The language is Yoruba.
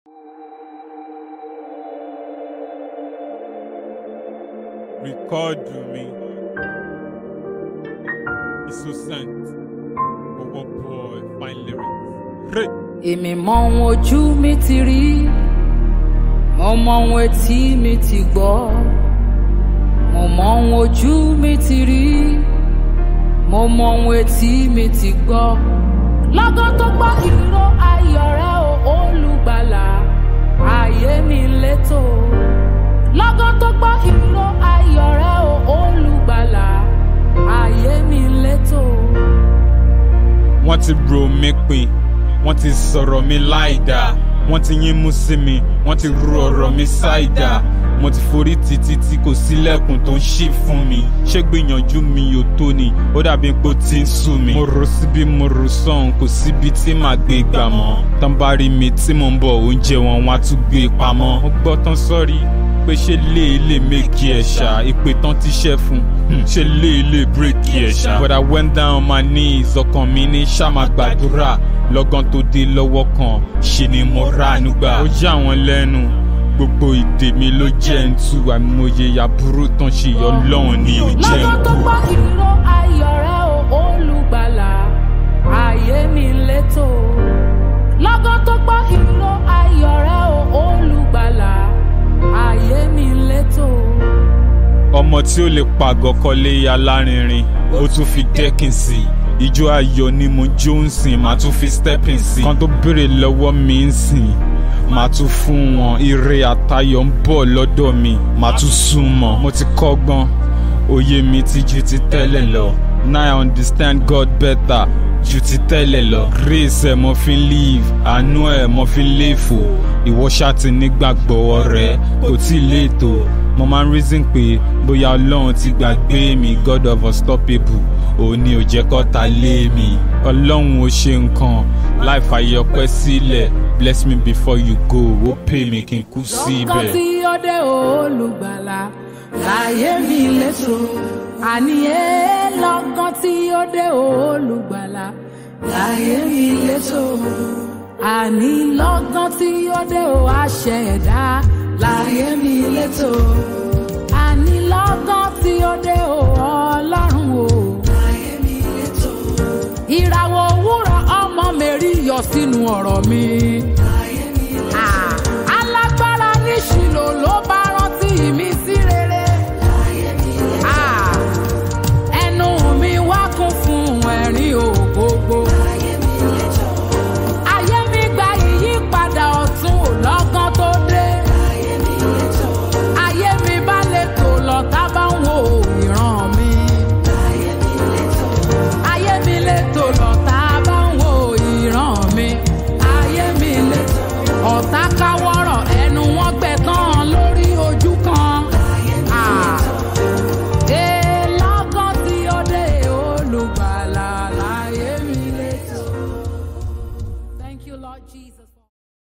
Rìkọ́ọ̀dù mi. Innocent. Owó boy fine lyrics. Hey! èmi mọ ohun ojú mi ti rí mo mọ ohun etí mi ti gbọ́ mo mọ ohun ojú mi ti rí mo mọ ohun etí mi ti gbọ́ lọ́gán tó gbọ́ ìró ayọ̀ rẹ o olùgbàlà ayé mi létò lọ́gán tó gbọ́ ìró ayọ̀ rẹ o olùgbàlà ayé mi létò. Wọ́n ti bro mi pin, wọ́n ti sọ̀rọ̀ mi láìda, wọ́n ti yín mú sí mi, wọ́n ti ru ọ̀rọ̀ mi ṣáìdá. Mo ti forí títí tí kò sílẹ̀kùn tó ń ṣí fún mi. Ṣé gbìyànjú mi ò tó ni? Ó dàbí pé ó ti ń sú mi. Mo rò síbí mo rò sọ́hun, kò síbi tí màá gbé gbà mọ́. Tán bá rí mi tí mò ń bọ̀ oúnjẹ wọn, wọ́n á tún gbé pamọ́. Mo gbọ́ tán sọ́rí pé ṣé lè lè méjì ẹ̀ ṣá ìpè tán ti ṣẹ́ fún hmm, ṣé lè lè bírèkì ẹ̀ ṣá. but I went down on my knees ọkàn mi ní ṣàmà gbàdúrà lọ́gán tó dé lọ́wọ́ kan ṣe ni mo rà nígbà. ó yà wọ́n lẹ́nu gbogbo ìdè mi ló jẹ́ ń tú àìmọye aburú tán ṣe ọlọ́run ni ò jẹ́ ń lọ́gán tó kú. gbọ́ ìró ayọ̀ rẹ o olùgbàlà ayé mi létò lọ́gán tó gbọ́ ìró ayọ̀ rẹ o olùgbàlà ayé mi létò. ọmọ tí ó lè pàgọ́ kọ́lé alárinrin ó tún fi dẹ́kìn sí i ijó ayọ̀ ni mo jó ń sìn màá tún fi stepping sí i kan tó béèrè lọ́wọ́ mi ń sìn màá tún fún wọn ire àtayọ̀ ń bọ̀ lọ́dọ̀ mi màá tún sún mọ́ mo ti kọ́gbọ́n òye mi ti ju ti tẹ́lẹ̀ lọ now I understand God better ju ti tẹ́lẹ̀ lọ grace ẹ̀ mo fi ń live àánú ẹ̀ mo fi ń léfò ìwọ ṣáà ti nígbàgbọ́ ọ̀rẹ́ kò tí ì léètò mo máa ń reason pé bóyá ọlọ́run ti gbàgbé mi god of unstoppable òun ni ò jẹ́ kọ́ta lé mi ọlọ́run ò ṣe nǹkan láì fàyè ọpẹ́ sílẹ̀ bless me before you go ó pè mí kí n kú lọ́gán síbẹ̀. tí ó dé olùgbàlà láyé mi létò àní ẹ lọ́gán tí ó dé olùgbàlà láyé mi létò àní lọ́gán tí ó dé o àṣẹ ẹ̀dá láyé mi létò àní lọ́gán tí ó dé o ọlọ́run o láyé mi létò ìràwọ̀ òwúrọ̀ ọmọ mẹ́rí yọ sínú ọ̀rọ̀ mi.